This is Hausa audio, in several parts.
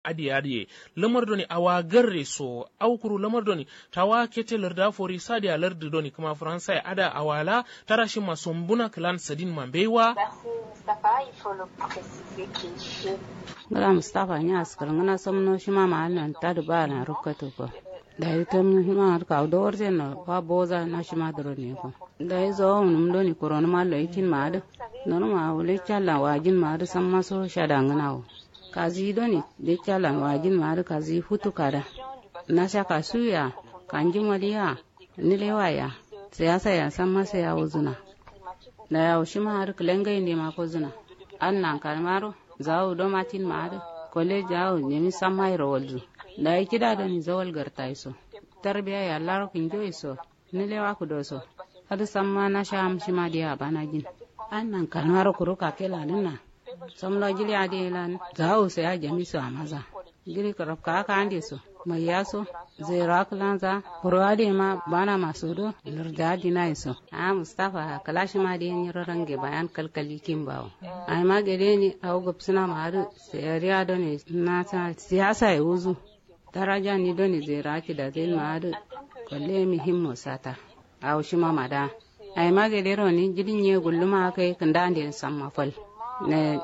adi adi lamar doni awa garre so aukuru lamar doni tawa kete larda fori sadi a lardi doni kuma faransa ya ada awala tarashi masombuna klan sadin mambewa ngala mustafa nya askar ngana somno shima ma nan ta da ba na rukkatu ko da yi tam shima har ka do orje no pa boza na shima dro ne ko da yi zo num do ni korona ma lo ikin ma da nono ma wule chala wajin ma da san maso shada ngana wo kazi do ni de chala wajin ma da kazi futu kada na sha ka suya kanjin waliya nilewa ya siyasa ya san masa ya wuzuna da ya shima har kulengai ne ma ko zuna an nan kalmaro zawo do matin maade kole jawo nyemi samay roldu da yi kida da ni zawal garta iso tarbiya ya laro kin jo iso ni lewa ku do so hadu samma na sham shi ma dia bana jin an nan kalmaro kuru ka kela nina samlo jili ade lan zawo se ya jami so amaza jili karab ka ka ande so mai yaso zera kulanza kurwade ma bana masu do lurda dina iso a mustafa kalashi ma da yin range bayan kalkali kin bawo ai ma gare ni a uga suna ma har sayariya do ne na ta siyasa ya wuzu daraja ni do ne zera ki da zai ma har kwalle muhimmo sata a wushi ma mada ai ma gare ro ni jidin ye gulluma kai kan da ande san mafal ne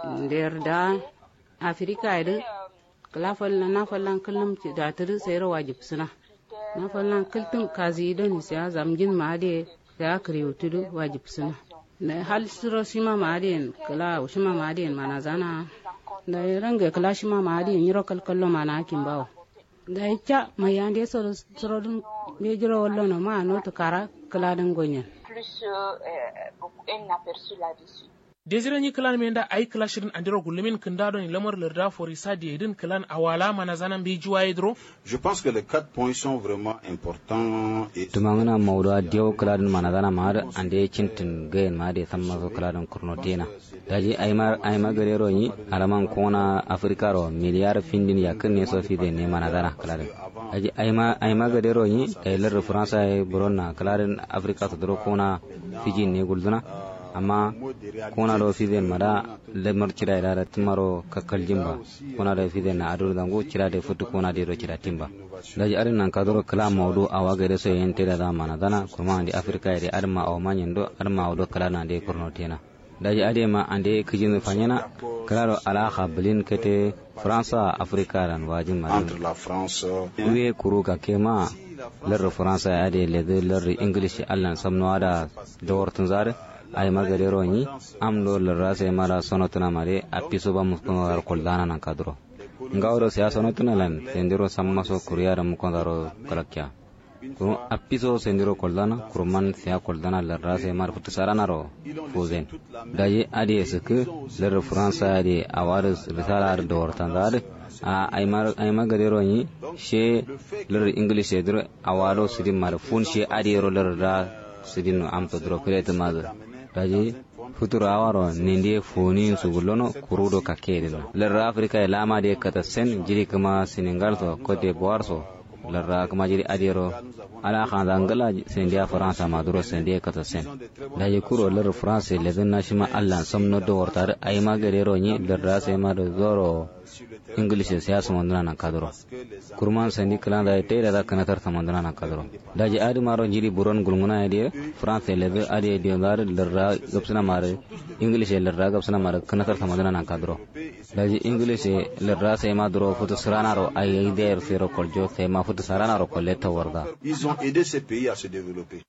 da afirka ya kala fallan na fallan kullum da tiri sayar wajib suna na fallan kultum kazi don siya zamjin ma de ya kare tudu wajib suna na hal siro shima ma de kala shima ma de mana zana da ranga kala shima ma de nyiro kalkallo mana kin bawo da ya mai yande so soro dun be jiro wallo no ma no to kara kala dan gonyen plus euh, un aperçu là-dessus. desire ni klan menda ay kala shirin andiro gulumin kindado ni lamar larda fori sadi edin klan awala mana zanan bi juwa idro Je pense que les quatre points sont vraiment importants et tumangana mawdo diyo kladin managana mar ande cintin gayen ma de samma so kladin kurno dina daji aymar ayma garero ni alaman kona afrika ro miliyar findin ya kan ne so fi de ne managana kladin daji ayma ayma garero ni kaylar faransa e buronna kladin afrika to dro kona fiji ne gulduna amma kona do fiden mada lemar cira da timaro kakkal jimba kona do fiden na adur dango cira da futu kona de do cira timba daji arin nan kadoro kala mawdu awa gade so yente da da mana dana kuma andi afrika ede arma aw manyen do arma do kala na de korno tena daji ade ma ande kijin fanyana kala do ala khablin kete fransa afrika dan wajin ma entre la France uwe kuru ka kema lar fransa ade le lar english allan samno ada dawar zare ay magare roni am do lara se mara sonotuna mare apiso ba muskono dar koldana nan kadro ngawro se sonotuna lan sendiro sammaso kuriyara mukondaro kalakya kuru apiso sendiro koldana kuruman se koldana lara se mar futu saranaro fuzen daye adi esku lar france adi awaris risala do wartandar a ay magare roni she lar english edro awado sidim mar fun she adi ro lar da sidin amto dro kurete mazar daji futuro awaro nindi foni sugullono kurudo kakkede no lerra afrika e lamade kata sen jiri kama senegal to cote d'ivoire so lerra kama jiri adiro ala khanda ngala sendia france ma duro sendia kata sen daji kuro lerra france leden nashima allan somno do wortar ay magere ro ni lerra se ma do zoro english siyasa mandana na kadro kurman sendi kala da te da kana tar samandana na kadro daji adi maro jiri buron gulnguna ide france lebe adi edi dar lerra gapsana mare english lerra gapsana mare kana tar samandana na kadro daji english lerra se ma duro futu sarana ro ay ide fero koljo se ma futu sarana ro kolle ta warda ils ont aidé ces pays à se développer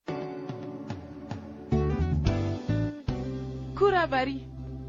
kurabari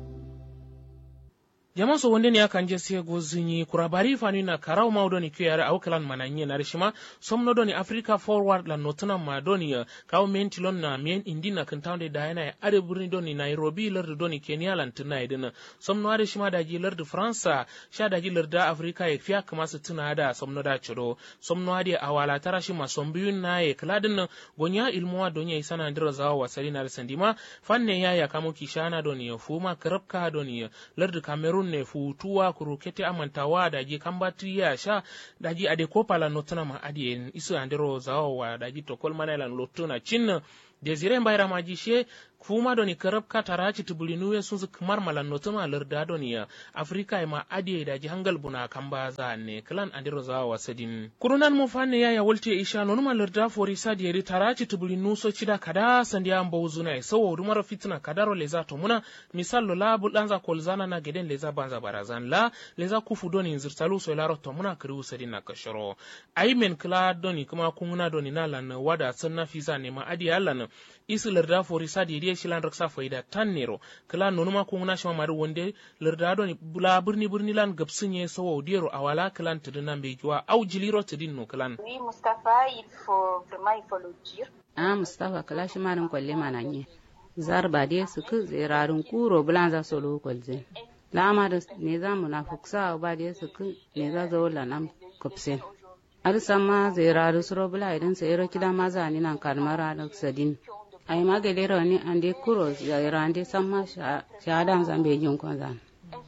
jama so wonde ni akan je se gozinyi kurabari fani na karau ma doni kyo yare au kalan mananye na rishima somno doni africa forward la notuna ma doni kaw menti lon na mien indi na kan tawde da yana ade burni doni nairobi lardu doni kenya lan tuna idin somno ade shima da ji lardu faransa sha da ji lardu africa ya fiya kama su tuna da somno da chiro somno ade awala tara shima sombiyun na ye kladin gonya ilmuwa donya isana ndira zawa wasali na sandima fanne ya ya kamo kishana doni fuma karabka doni lardu cameroon ne futuwa kurukete amantawa daji kambati ya sha daji ade kopala notana ma adi en isu andero zawo wa daji tokol manailan lotuna cin desire mbayra maji she kuma doni karab ka taraci tubulinu ya sun kamar malan notuma larda doni ya afrika ma adiye da ji hangal buna kan ba za ne klan andiro za wa sadin kurunan mu fanne ya ya wulte isha nonu ma larda fori sadi yari taraci tubulinu so cida kada sandiya mbawu zuna ya sawo rumar fitina kadaro leza to muna misal lo la bulanza kolzana na geden leza banza barazan la leza kufu doni zirtalu so laro to muna kiri sadin na kashoro ai men kla doni kuma kunguna doni na lan wada sanna fisa ne ma adiya lan isi larda fori sadi yari shilan raksa faida tan nero kala nonuma kunguna shama mari wonde larda doni bula birni birni lan gabsinye sawo dero awala kalan tidina mbejuwa au jiliro tidin no kalan Oui, Mustapha, il faut vraiment, il faut le dire. a mustafa kala shi marin kwalle mana nye zar ba dai su ku zirarin kuro bulan za su lo kwalze lama da ne za mu na fuksa ba dai su ku ne za zo la nam kupsen ar sama zirarin suro bula idan sai ro kida ma za ni nan karmara da sadin ai ma gele ro ni ande kuro zirarin ande sama shahadan zambe jin kon zan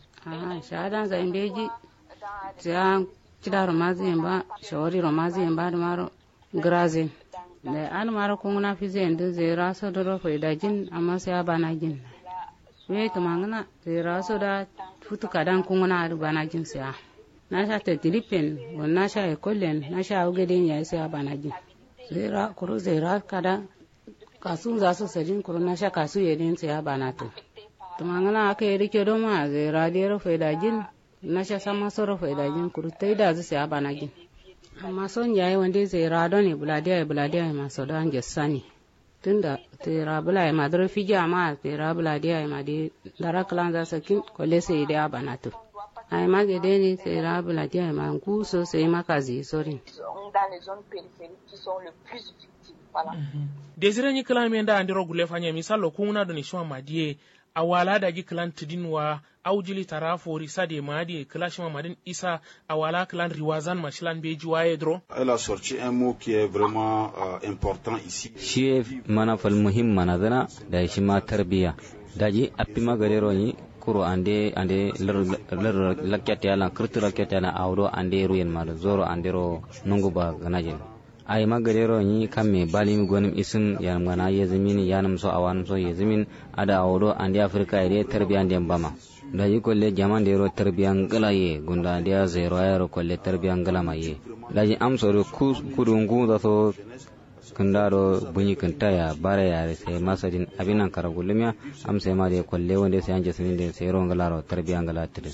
a shahadan zambe ji ja kida ro ma zin ba shawari ro ma zin ba da maro grazin da an mara kungna fi zai da zai raso da rufe da jin amma sai ya bana jin we to mangana zai raso da futu kadan kungna da bana jin sai na sha ta dilipen wannan sha e kollen na sha uge den ya sai ya bana jin zai ra kuro zai ra kada kasu za su sajin kuro na sha kasu ya den sai ya bana to to mangana aka yi rike do ma zai ra da rufe da jin na sha sama so rufe da jin kuro tai da zai ya bana jin amma son yayi wanda zai rado ne buladiya ya buladiya ya masu da hange sani tunda tera bula ya madara fiji amma tera buladiya ya madi dara kalan za sakin kwale sai da bana to ai mage dai ne tera buladiya ya man ku so sai maka zi sorin Dans les zones périphériques qui sont le plus victimes. Voilà. desire ni kalan men da andiro gule fanya misalo kunguna doni shwa madie awala da gi kalan tidinwa aujili tarafo risade madi kala shima madin isa awala kalan riwazan mashilan beji waye dro Elle a sorti un mot qui est vraiment euh, important ici. shi mana fal muhim mana zana da shi ma tarbiya daji appi magarero ni kuro ande ande lar lar lakyat yala kirtu lakyat yala awdo ande ruyen ma zoro ande ro nungu ba ganajin ay magarero ni kamme balim gonim isim yanam gana yezimin yanam so awanam so yezimin ada awdo ande afrika ide tarbiya ande bama da yi kolle jaman da yaro tarbiyan gala ye gunda da ya zero yaro kolle tarbiyan gala ma ye da yi amsoro kudungu da so kundaro bunyi kunta ya bara ya sai masadin abinan karagulumiya am sai ma da kolle wanda sai anje sinin da sai ron gala tarbiyan gala tire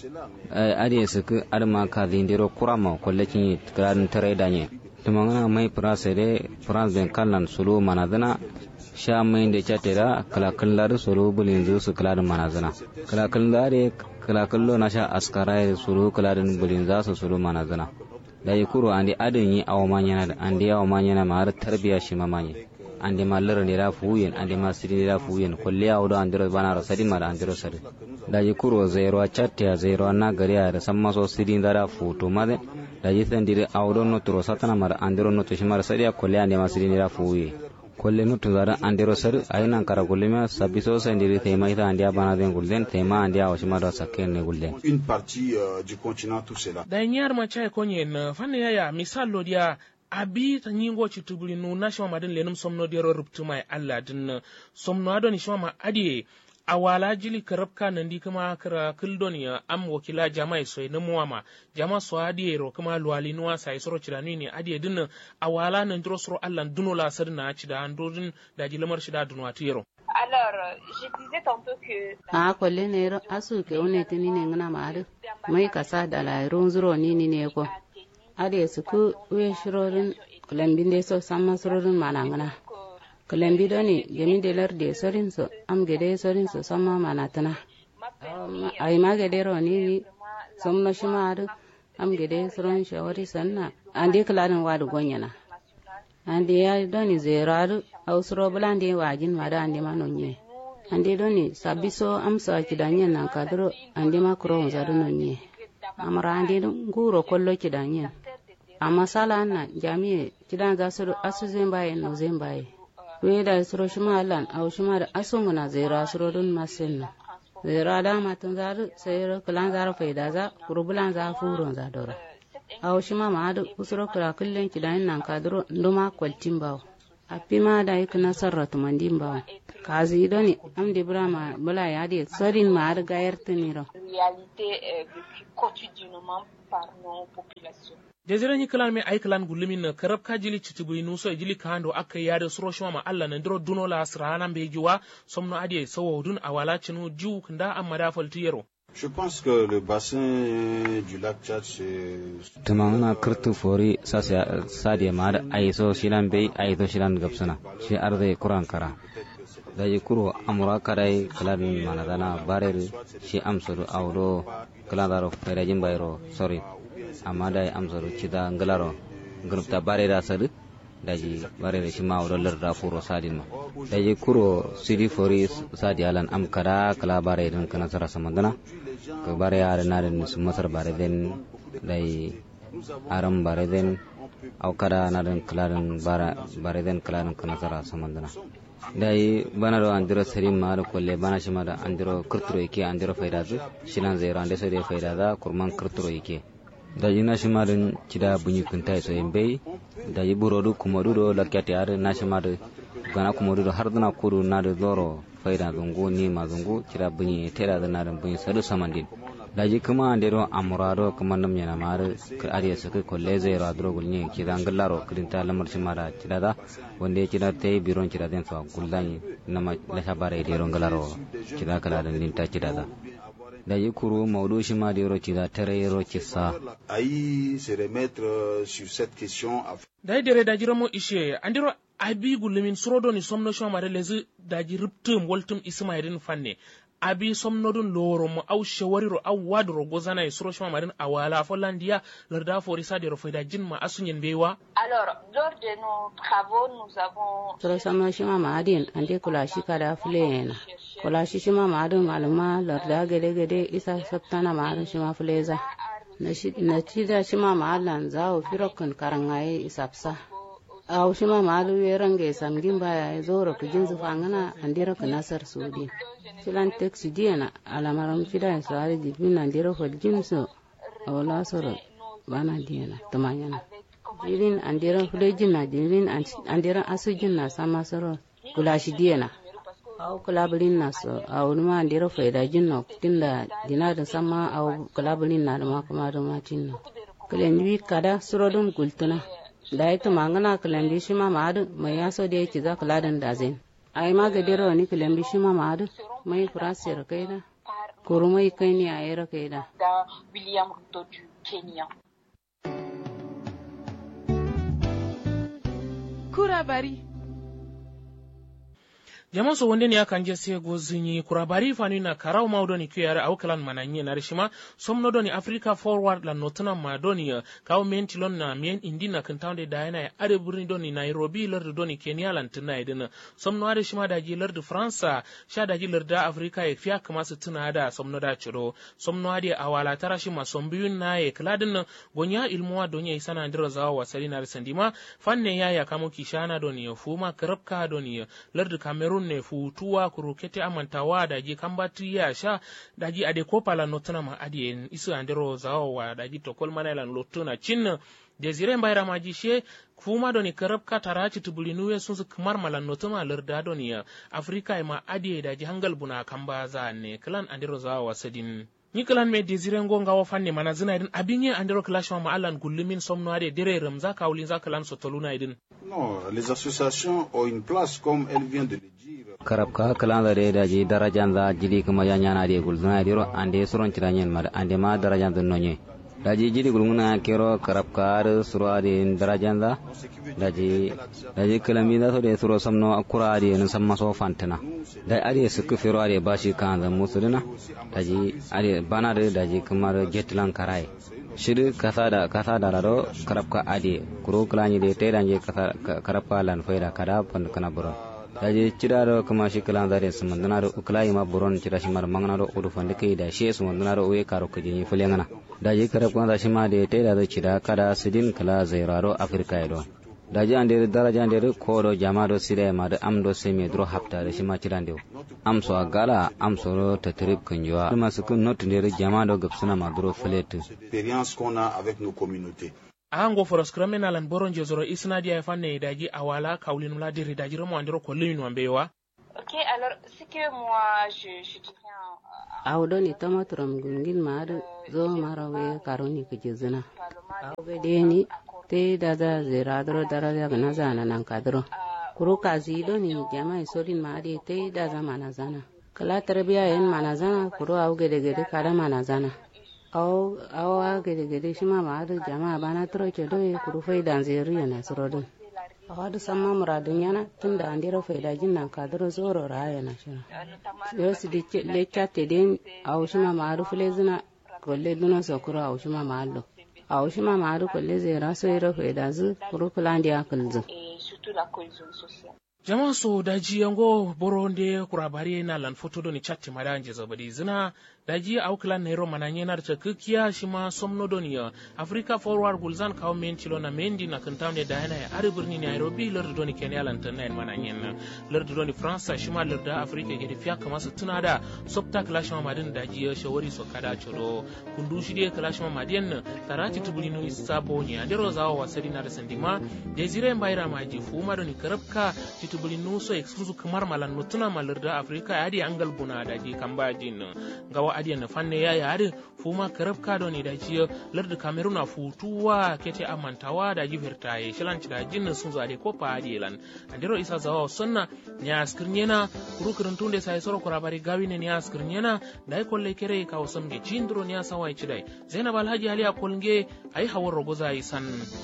ade su ku arma ka zindiro kurama kolle kin tikran tare da ne tumangana mai prase de france ben kallan sulu manadana sha mai da chatera kala kallar sulu bulin zu su kala manazana kala kallare kala kallo na sha askara sulu kala bulin za su sulu manazana da yi kuro andi adin yi awa manyana da andi awa manyana ma har tarbiya shi mamanye andi ma lara ne da fuyen andi ma siri da fuyen kulli awu da andiro bana ra sadi ma da andiro sadi da yi kuro zairo chatte zairo na gari da san maso siri da da futo ma da yi san dire awu do no turo satana ma da andiro no to shi ma sadi kulli andi ma siri da fuye kolle no to zara andiro sar aynan kara gulle ma sabiso sa ndiri tema ita andia bana den gulden tema andia washima da sakken ne gulden Une partie euh, du continent, tout cela. da nyar ma chai konye na fanne yaya misal lo dia abi ta nyingo ci tubuli nu na shama madin lenum somno dia ro ruptu mai Allah din somno adoni shama ma adiye awala jili karabka nan di kuma kara kildon ya am wakila jama'i soy na muwama jama so adiye ro kuma luwali nuwa sai soro cirani ne adiye din awala nan dro soro Allah duno la sarna ci da andodin da jilamar shi da dunwa tiro Alors, euh, je disais tantôt que a kwalle ne ro asu ke one tini ne ngana ma adu mai kasa da la ron zuro ni ni ne ko ade su ku we shirorin kulambin de so samma surorin mana ngana kulambi doni jami de lar de sorin so am gede sorin so samma mana tana ai ma gede ro ni ni somno shima adu am gede soron shawari sanna ande kalarin wadu gonyana ande ya doni zeradu au suro bulande wajin mada ande ma nonye ande doni sabiso amsa kidanyen nan kadro ande ma kuro zadu nonye amara ande nguro kollo kidanyen amma sala na jami'e kidan za su asu zembaye no zembaye weda suro shima lan au shima da asungu na zera suro dun masin zera da matan zaru sai kulan zaru faida za kurubulan za furon za dora au shima ma adu usuro kura kullen kidan nan kadro nduma kwaltin bawo a pima da yake na sarratu mandin ba kazi doni am de brama bula ya de sorin ma ar gayar tiniro réalité euh, vécue quotidiennement par nos populations. jazira ni kalan me ay kalan gulumin na karab ka jili citibui nuso jili kando aka yada suro shima ma Allah na ndiro duno la asrana be jiwa somno ade sawo dun awala cinu jiu kanda amma da faltiyero Je pense que le bassin du lac Tchad, c'est... tumangana kirtu fori sasa sadiya mada aiso shilan bei aiso shilan gapsana shi arde kuran kara daji kuro amura kadai kaladin manadana barel shi amsuru awdo kaladaro ferajin bayro sorry amma dai amsuru cida ngalaro grupta barera sadu daji barere shi ma awdo larda furo sadin ma daji kuro sidi fori sadi alan am kada kala bare din kana sara samandana ko bare yare na den su masar bare den dai aram bare den aw kada na den kladen bara bare den kladen kana sara samandana dai bana do andiro serim ma kolle bana shi ma da andiro kurturo yake andiro faida zu shinan zero ande so de faida da kurman kurturo yake da yina shi ma den cida bunyi kuntai so yembe da yi burodu kumodu do lakyati are na shi ma da gana kumodu do har dana kudu na da zoro faida zungu ni ma zungu cida bunyi tera da na da bunyi sadu samandin daji kuma andero amurado kuma nam yana mar ka ariya saka kolle zai ra dro gulni ki dan gallaro kidinta lamar shi mara cida da wanda ya cida tay biron cida den fa gullani nama la shabare de ron gallaro cida kala da ninta cida da daji kuru maudu shi ma de ro cida tare ro kissa Aïe se remettre euh, sur cette question à dai dere daji ramo ishe andiro abi gulumin surodo ni somno shoma da lezi daji riptum waltum ismailin fanne abi somnodun loro mo aw shawariro aw wadro gozana e suro shoma marin awala fo landiya larda fo risade ro fayda jinma asunyen bewa Alors, lors de nos travaux, nous avons sura sama shima ma adin ande kula shi kada fulena kula shi shima ma adin maluma larda gede gede isa sabtana ma adin shima fuleza na shi na ci da shima ma allan zawo firokan karangaye isapsa aw shima ma alu yerange samgin baya zoro ku jinzu fangana andira ku nasar sudi filan tek su diana alamaram fida so ari di bin andira fol jinso awla soro bana diana tamanyana jirin andira fule jinna jirin andira asu jinna sama soro kula shi diana aw kulabulin na so aw numa andira faida jinna tinda dina da sama aw kulabulin na da ma kuma da ma tinna kulen wi kada surodun gultuna da ita mangana kalambi shi ma ma'adu mai yaso da yake za kula da zai ai ma ga dero ni kalambi shi ma ma'adu mai furasiyar kai da kuru mai kai ne a yara kai da dans William Ruto du Kenya. Kurabari. jama so wonde ni akanje se go zinyi kurabari fani na karau maudo ni kuyare au kalan mananye na rishima somno doni africa forward la notuna ma doni uh, kaw menti lon na mien indi na kantawde dayana ya ade burni doni nairobi lardu doni kenya lan tuna idina somno ade shima daji lardu fransa sha daji larda africa ya fiya kama su tuna da somno da ciro somno ade awala tara shima sombiyun na ya kladin gonya ilmuwa donya isana ndira zawa wasali na risandima fanne ya ya kamo kishana doni ya fuma karabka doni ya lardu cameroon ne futuwa kurukete amantawa daji kambati ya sha daji ade kopala notana ma adi en isu andero zawo wa daji tokol manailan lotuna cin desire mbayra maji she fuma doni karab ka taraci tubulinuwe sun su kamar malan notuma larda doni ya afrika ma adi daji hangal buna kamba za ne klan andero zawo wasadin ni kalan me desire ngo ngawo fanne mana zina idin abin ye andero clash ma allan gullumin somno ade dere ram za kawlin za kalan sotoluna idin Non, les associations ont une place, comme elle vient de le dire. karab ka kalanda de daji darajan za jili kuma ya nyana de gulzuna diro ande suron tiranyen mar ande ma darajan dun nonye daji jili gulmuna kero karab ka ar suro ade darajan za daji daji kalami da so de suro samno akura ade nan samma so fantana da ade su fero ade bashi kan za musudina daji ade bana de daji kamar jetlan karai shiri kasa da kasa da rado karab ka ade kuro kalani de te danje kasa karab ka lan faida kada pan kana buron daji cida do kuma shi kalan zare su mandana do ukulai ma buron cida shi mar mangana do udu fande kai da shi su mandana do uye karo kuje ni fulengana daji karab ka shi ma de te da cida kada sidin kala zairaro afrika do daji ande daraja ande ko do jama do sire ma do am do semi dro hafta da shi ma cida ande am so gala am so ro tatrib kunjwa kuma su kun not ande jama do gapsuna ma dro fletu L'expérience qu'on a avec nos communautés. ango foros kramen alan boron je zoro isna dia fanne daji awala kaulin la diri daji romo andiro ko limin wambewa Ok, alors, ce que moi, je, je dirais en, awdo ni tamaturam gungin maadu zo marawe karoni kujizina awbe deni te daza ziradro daraja gana zana nan kadro kuru kazi do ni jama isolin maadi te daza manazana kala tarbiya yen manazana kuru aw gede gede kada manazana aw aw gede gede shima maadu jama bana tro chedo e kuru faidan zeri yana surodun awadu samma muradun yana tunda andiro faida jinnan kadro zoro raya na shina yo si di le chatte den awushima maadu fulezina kolle duna sokuro awushima maalo awushima maadu kolle zera so iro faida zu kuru kulandi akalzu et surtout la cohésion sociale. jama so daji yango boronde kurabari na lan foto do ni chatti madanje zabadi zina daji auklan nairo mananye nar chakukiya shima somno do ni africa forward gulzan kaw men chilo na mendi na kantamne da yana ya ari birni nairobi lord do ni kenya lan tanna mananye na lord do ni france shima lord africa gedi fiya kama su tuna da sopta clash ma madin daji ya shawari so kada chodo kundu shi de clash ma madin tarati tubulino isabo ni andero zawo wasari na da sandima desire mbaira maji fuma do ni karabka titubuli nuso exclusive kamar malan nutuna malarda afrika adi angal buna daji kambajin gawa adi na fanne ya yari fuma karab kado ne daji larda kameruna futuwa kete amantawa daji vertaye shilanci da jinnin sun zo ade kopa adi lan andiro isa zawa sunna ne askirnyena kuru kiruntunde sai soro kurabari gawi ne ne askirnyena dai kolle kere ka wasam ge jindro ne sawai cidai zainab alhaji ali akolnge ai hawar rogoza isan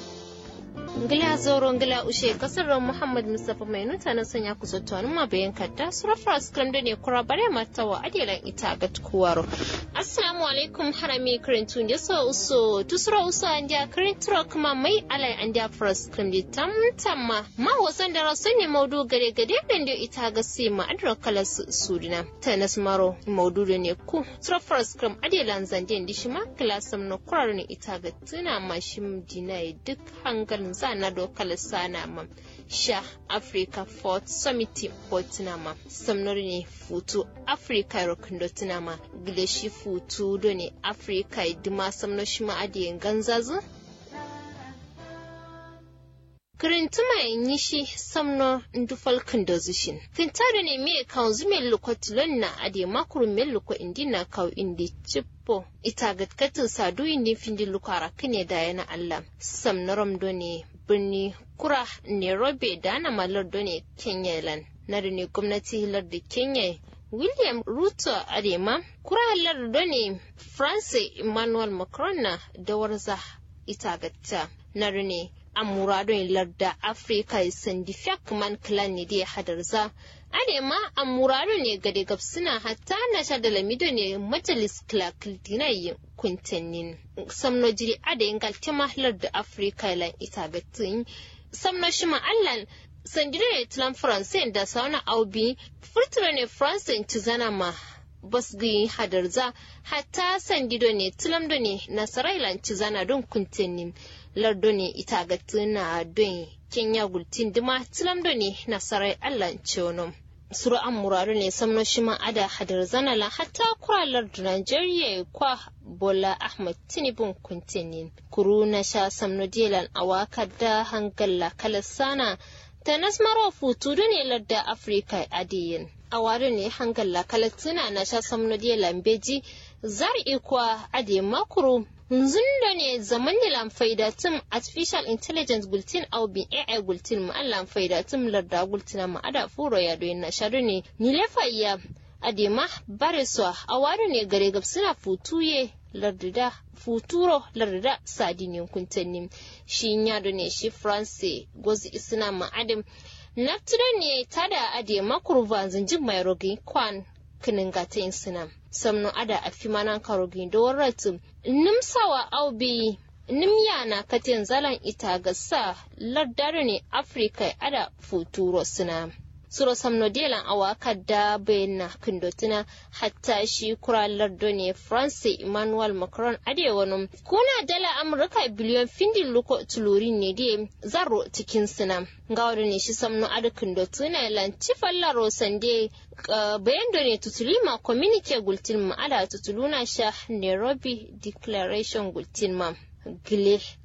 ngila zoro ngila ushe kasar muhammad mustapha mai nuta na sanya ku zotto ma bayan kadda sura fras kram da ne kura bare mata wa adilan ita ga tukuwaro assalamu alaikum harami karintu ne so uso tusura uso an dia karintro kuma mai alai an dia fras kram di tam tamma ma wasan da rasu ne maudu gare gade dan da ita ga sai ma adra kala sudina tanas maro maudu da ne ku sura fras kram adilan zanden di shima klasam no kurar ne ita ga tuna ma shim dinai duk hangalin sana dokar sana ma sha africa fort summit portinama samnori ne futu africa rokundotinama gileshi futu do ne africa idima samno shima adiyen ganzazu kirintuma yi shi samno ndufal kandozishin kintado ne me kan zume lokotilon na ade makuru me loko indi na kaw indi chippo ita gatkatin sadu indi findi lukara kine da yana allah samnorom do ne birni kura nairobi da ana malar do ne kenya lan na da ne gwamnati hilar da kenya william ruto adema kura halar do ne france emmanuel macron na da warza ita gatta na da ne a muradun larda afirka sandi fiyak man clan ne da hadarza ade ma a muradun ne gade gabsuna hatta na sha da lamido ne majalis clark dinayi kuntannin samno jiri ade ingal tema larda afirka lan ita gatin samno shima allan sandire ne tilan faransa da sauna aubi furtura ne faransa ci zana ma basgi hadarza hatta sandido ne tilamdo ne nasarailan ci zana don kuntannin lardo ne ita ga tuna don kenya gultin dima tilamdo ne nasarai allan cewonom suru an muradu ne samno shima ada hadar zanala hatta kura lardu nigeria kwa bola ahmad tinibun kuntenin kuru na sha samno delan awaka da hangalla kalasana ta nasmaro futu ne larda afirka adiyin awari ne hangalla kalatsina na sha samno delan beji zar ikwa ade makuru Nzundo ne zaman ne lamfaida tum artificial intelligence gultin au bin AI gultin ma an lamfaida tum larda gultina ma ada furo ya do na sharu ne ni lefa ya adema bareswa awari ne gare gab suna futuye lardida futuro lardida sadinin kuntanni shi ya do ne shi france gozi isna ma adam naftudo ne tada adema kurva zinjin mai rogi kwan kinin gata sinam samno ada a fi manan karogi da warratu nimsawa aubi nimya na katin zalan ita ga sa lardare ne afirka ada futuro suna suro samno delan awaka da bayyana kindotina hatta shi kura lardo ne france emmanuel macron ade wani kuna dala amurka biliyon findin luko tuluri ne de zaro cikin suna ga wani ne shi samno ada kindotina lanci fallaro sande bayan da ne tutulima communique gultin ma ada tutuluna sha nairobi declaration gultin ma gile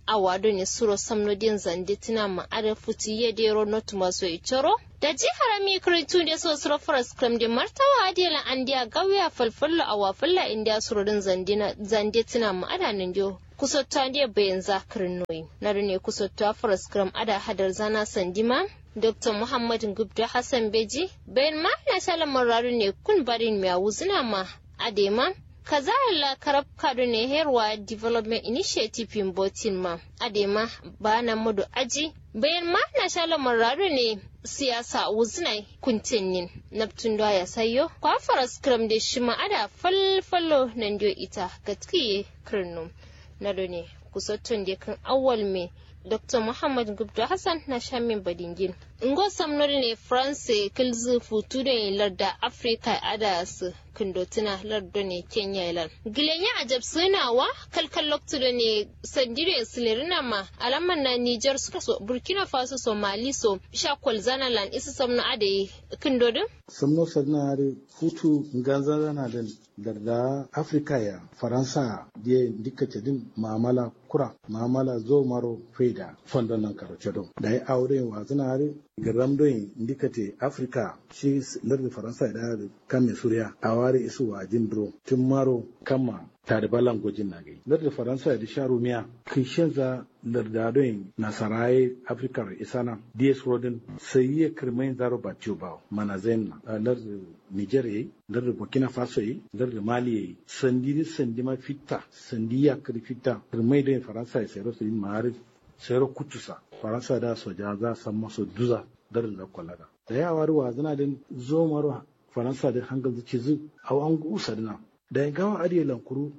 awado ne suro samno din zande tina ma are futi ye de ro not maso ichoro da ji harami kritu da so suro faras kram de martawa adela andiya gawiya falfallo awa falla india suro din zandina zande tina ma ada nan dio kusotta ne bayan zakirin noyi na ne kusotta faras kram ada hadar zana sandima Dr. Muhammad Gubda Hassan Beji bayan ma na shalan mararu ne kun barin mai wuzina ma adema kaza la karab kado ne herwa development initiative in botin ma adema ba na mudu aji bayan ma na shalan mararu ne siyasa wuzina kuntinin naptun da ya sayo kwa faras kram da shi ma ada falfalo nan dio ita gatkiye kirnum na ne kusottun da kan awal mai Dr. Muhammad Gubdo Hassan na Shamin Badingin. Ngo samnori ne France kilzu futu da larda Afrika adas kundotina lardo ne Kenya ilan. Gilenya ajab sunawa kalkal loktu da ne sandire silirina ma alaman na Niger suka so Burkina Faso Somali so shakwal zanalan isa samna ade kundodin? Samno sarnare futu ganza na da darda Afrika ya Faransa je dika din mamala kura mamala zo maro faida fondon nan karo cedo da ya aure wa zinare garam doyin ndikate Afrika shi lardin Faransa da kame suriya a ware isu wa jindro tun maro kama tare balan gojin na gai lardin Faransa da sha rumiya kishin za lardadon nasaraye Afrika isana DS Rodin sai ya kirmain zaro ba ba mana zain na lardin Niger yayi lardin Burkina Faso yayi lardin Mali yayi sandi sandi ma fitta sandi ya kiri fitta kirmai da Faransa ya sayar su yin ma'arif sayar kutusa Faransa da soja za san masu duza darin da kwalaga da yawa ruwa zana da zomar Faransa da hangal zuci zu a an gusa dina da ya gawa ariya lankuru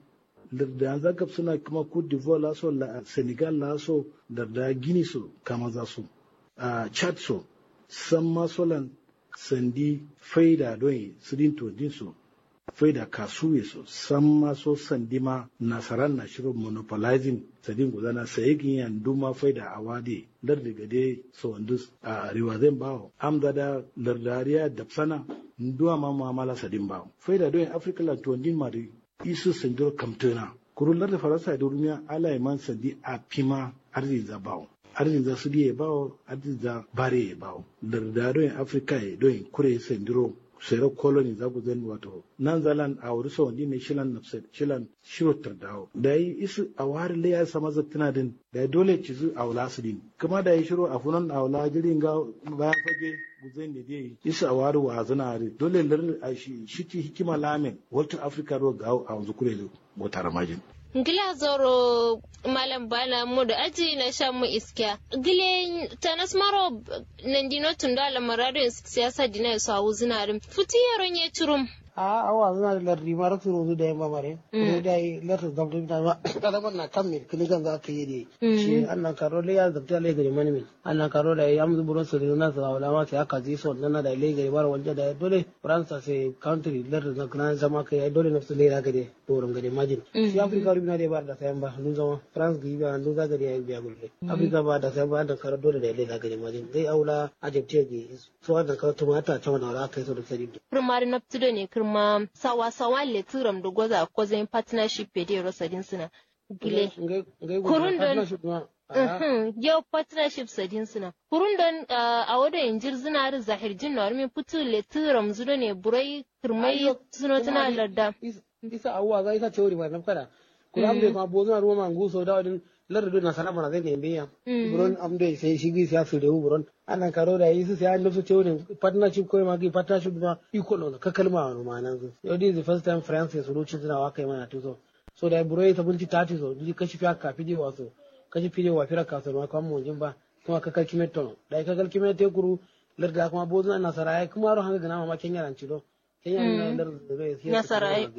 da zagab suna kuma Cote d'Ivoire la so Senegal la so da da Guinea so kama za su a Chad so san masolan sandi faida don sidin to din so faida kasuwe so san maso sandi ma nasaran na shirin monopolizing sadin gudana sai gin yan duma faida a wade dar daga dai so wandus a riwazen bawo amda da lardariya da sana nduwa ma mamala sadin bawo faida don africa la to din mari isu sandiro kamtona kurullar da faransa da rumiya ala man sandi a pima arziki za bawo arziki za su diye bawo arziki za bare ya bawo lardariyan africa ya don kure sandiro sero koloni za ku zan wato nan zalan a wuri sa wandi ne shilan nafsir shilan shirotar dawo da yi isu a wari le ya sama zattina din da dole ci zu a wula su din kuma da yi shiro a funan a wula jirin ga bayan fage guzai da dai isu a wari wa zana ri dole lar a shi shi hikima lamin walter africa ro ga a wanzu kure motar majin Gila zoro malam bala mu da aji na shan mu iskiya. Gile tanas maro nandino tunda la marado siyasa dina yaso a wuzinarin. Futi yaron ya turum. a awa zuna da lardi mara turo zu da yamma mare ko da yi lardi zamto ta ma kada ban na kan me kini kan za ka yi de shi annan karo le ya zabta le gari mani min annan karo da ya mu buron su da na sa wala ma sai aka ji so nan da le gari bar wanda da dole faransa sai country lardi na kana zama kai dole na su le ra gari doron gari majin shi afrika rubina da ba da sayan ba dun zama france gi ba dun za gari ya biya gulle afrika ba da sayan ba da karo dole da le ra gari majin zai aula ajabte gi so da karo tumata ta wannan ra kai so da sadi primary na tudo ne kuma sawa-sawa le turam da gwaza ko zai partnership pe dai rosadin suna gile kurun don yau partnership sadin suna kurun don a wada injir zina da zahir jin na warmi putu le turam zudo ne burai kirmai suno tana larda isa awuwa ga isa teori mai nafkada kuma amde kuma bozo na ruwa mangu so da wadin lardu na sana mana zai ne biya buron amde sai shigi siya su da buron ana karo da yi su sai an nufsu teori partnership ko ma gi partnership ma iko no ka kalma wa ma nan su yau this is the first time france su ruci suna wa kai mana tuso so da buro ta bulti tati so ji kashi fiya ka fide wa so kashi fide wa fira ka so ma kan mu jin ba kuma ka kalkime to da ka kalkime te kuru larda kuma bozo na saraya kuma ro hanga gana ma kenya ran ciro kenya na larda na saraya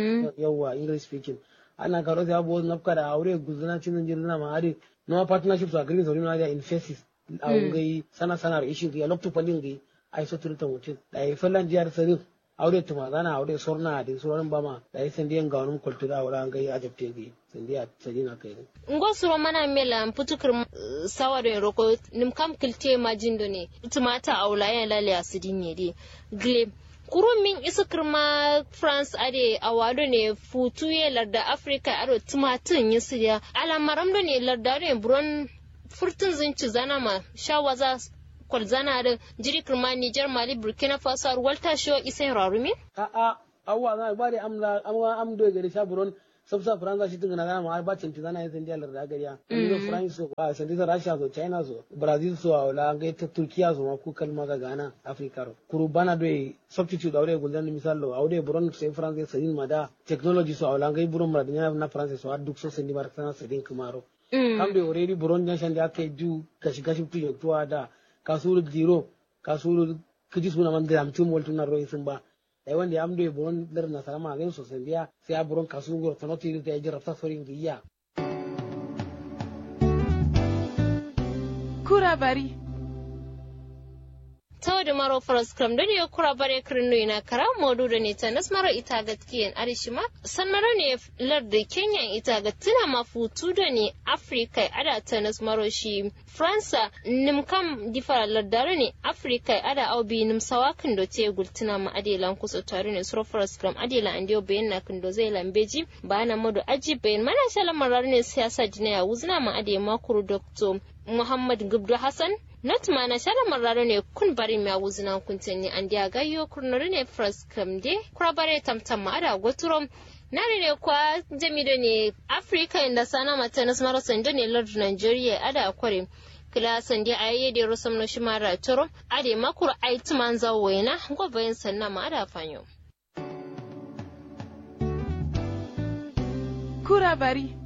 yawa english speaking ana karo sai abubuwan nafka da aure guzuna cinin jirgin na ma'ari na partnership su agreement saurin na da in faces a ngai sana sana da ishin ya lokto palin gai ai so turta mutum da ya fallan jiyar sarin aure tuma zana aure sorna da sauran bama da ya sandi yan gawon kultura aure an gai ajabte gai sandi a sadina kai ngo suro mana mela putukar sawa da roko nim kam kilte majin do ne tumata aula yan lale asidin ne dai gle kurun min isa kirma france ade a wado ne futu ye larda africa ado tumatin yi siriya alamaram da ne larda ne buron furtun zinci zana ma shawaza kwalzana da jiri kirma nijar mali burkina faso har walta shi isa rarumi a a awwa na ba da amla amwa am do gari sha buron sabsa faransa shi tungana zana ma ba cinti zana yasin dialar da gariya indo france so a santi sa russia so china so brazil so wala ga ta turkiya so ma ku kalma ga ghana africa ro kuru bana do substitute awre guldan misalo awre buron sai france sai ma da technology so wala ga buron ma da na france so duk so sai bar sana sai kumaro kam de already buron jan shan da ake ju gashi gashi tu tuwa da kasuru jiro kasuru kiji suna man da amtum waltuna ro sun ba dai wanda ya amdo buron dar na salama ga so sai biya sai a buron kasu gor tanoti da ya jira safarin giya kura bari tawde maro faras kram dani yo kura bare kirno ina kara modu da ne ta nas maro ita gatkiyen arishima san maro ne lardi kenya ita gatina mafutu da ne afrika ada ta nas maro shi fransa nim kam difara lardare ne afrika ada au bi nim sawakin do te gultina ma adelan kuso tare ne suro faras kram adela andio bayan na kindo zai lambeji ba na modu aji bayan mana shala marar ne siyasa jinaya wuzna ma ade makuru dr muhammad gubdu hassan not mana shara marraro ne kun bari mi awuzina kuntenni andi agayyo kurnori ne fras kamde kurabare tamtam ma ada goturom nari ne kwa jamido ne africa inda sana mata nas maro sando ne lord nigeria ada akware kila sandi ayye de rosam no shimara toro ade makur aitman zawena gobayin sanna ma ada fanyo kura bari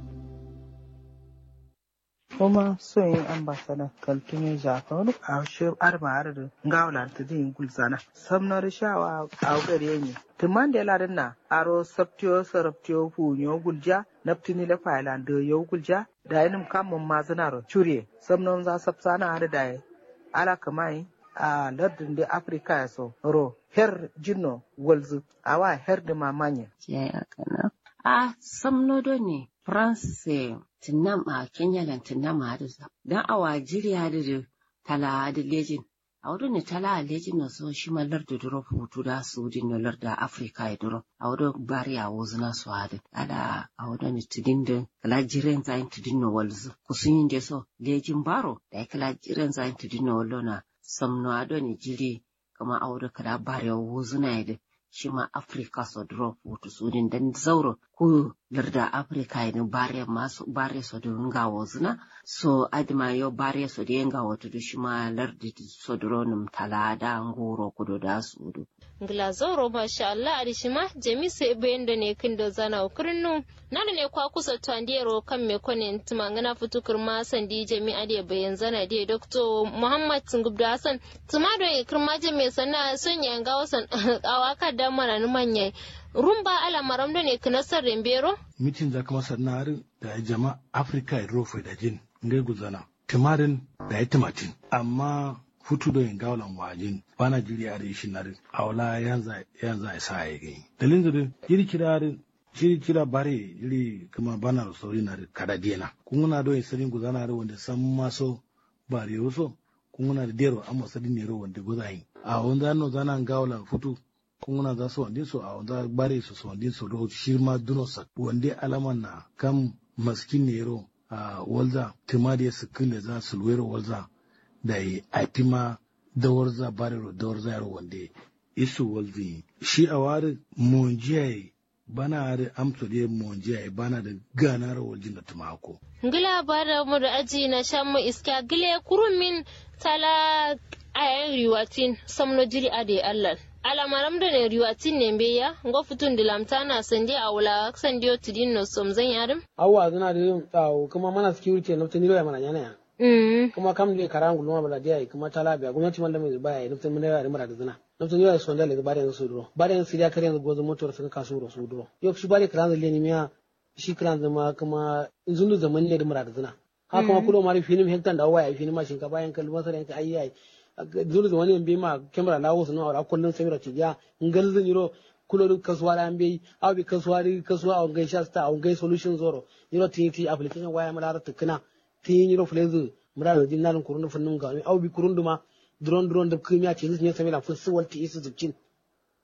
kuma so yin ambasada kaltume jakaru a shi arma arda ngawla ta din gulzana samnar shawa a gare ni tuman da ladan na aro saptio saraptio fu nyo gulja naptini la failan de yo gulja da yinim kamun mazinaro chure samnon za sapsana har da ala kamai a lardin da afirka ya so ro her jinno walzu awa her da mamanya ya kana a samnodo ne france tinnam a kenya lan tinnam a da dan awa jiriya da tala da lejin a wurin ne tala a lejin na so shi mallar da duro hutu da su din na larda afirka ya duro a wurin bari a wuzu na su hada ala a wurin ne tidin da kala jiren zayin tidin na walzu kusun yin da so lejin baro da ya kala jiren zayin tidin na wallo na samno a ne jiri kama a wurin kala bari a wuzu na ya shi ma Afrika so drop wato su din dan zauro ko larda Afrika ne bare masu bare so da nga wozuna so adma yo bare so da nga wato da shi ma lardi so dronum talada ngoro kudo da su do ngila zauro masha Allah a shi ma jami sai bayan da ne kin da zana ukurnu na ne kwa kusa tandero kan me kone tuma ngana futukur ma sandi jami ade bayan zana de Dr. Muhammad Ngubdu Hassan tuma do kirma jami sana son yanga wasan awaka da mana manya rumba ala maram da ne kinasar rembero mitin za kuma sannarin da jama afirka ya rofe da jin ngai guzana timarin da ya timatin amma hutu da gaulan wajin bana jiri a rishin narin aula yanza yanza ya sa ya gani dalin da jiri kirarin jiri kira bare jiri kuma bana da sauri na kada dena kun na do sarin guzana da wanda san maso bare yoso kun na da dero amma sadin ne wanda guzayi a wanda no zana gaulan futu kunguna za su wandin su a wanda bare su su wandin su ro shirma duno sa wande alaman na kam maskin nero a walza timadiya su kille za su luwero walza da yi atima dawar za bare ro dawar za yaro wande isu walzi shi a wari monjiya bana are amso de monjiya bana da gana ro waljin da tumako ngila bara mu da aji na shan mu iska gile kurumin tala ayan riwatin samno jiri ade allah alamaram da ne riwatin ne be ya ngo futun da lamtana sande a wula sande o tidin no som zan yarim awwa zana da yin tsawo kuma mana security na tani ya mana yana ya kuma kam ne karan gulma bala dia kuma tala biya gwamnati man da mai baya nufin mun da mara da zina nufin yau sonda le bare yanzu duro bare yanzu ya kare yanzu gozo motor sun kasu ro su duro yau shi bare karan zale ne miya shi karan zama kuma zundu zaman ne da mara da zina haka kuma kulo mari finim hektan da waya finim ma shinkafa yan kalma sai yanka ayyai zulu wani yan ma kamera na wasu na kullun sai ra tiya ngal zan yiro kulo kasuwa da an bai aw bi kasuwa ri kasuwa a ngai shasta a ngai solution zoro yiro ti ti application waya mala ra tukuna ti yiro flezu mura da jin nan kurun funun ga aw bi kurun duma drone drone da kuma ce zuciya sai la fusu walti isu zucin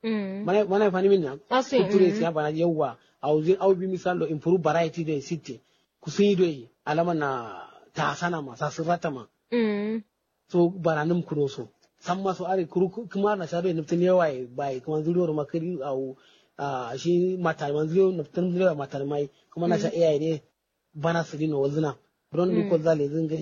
mana mana fani min na Asin, kulture mm. siya bana yawa au zin au bi misal do improve variety do sitte kusin do alama na ta sana ma sa sirata ma Mm. so bana nim kuro so san ma so are kuru kuma na shabe nuftin yawa bai kuma zuriwar makari au a shi matar man zuriyo nuftin zuriyo matar mai kuma na sha iyaye ne bana su dino wazina don duk ko zale zin gari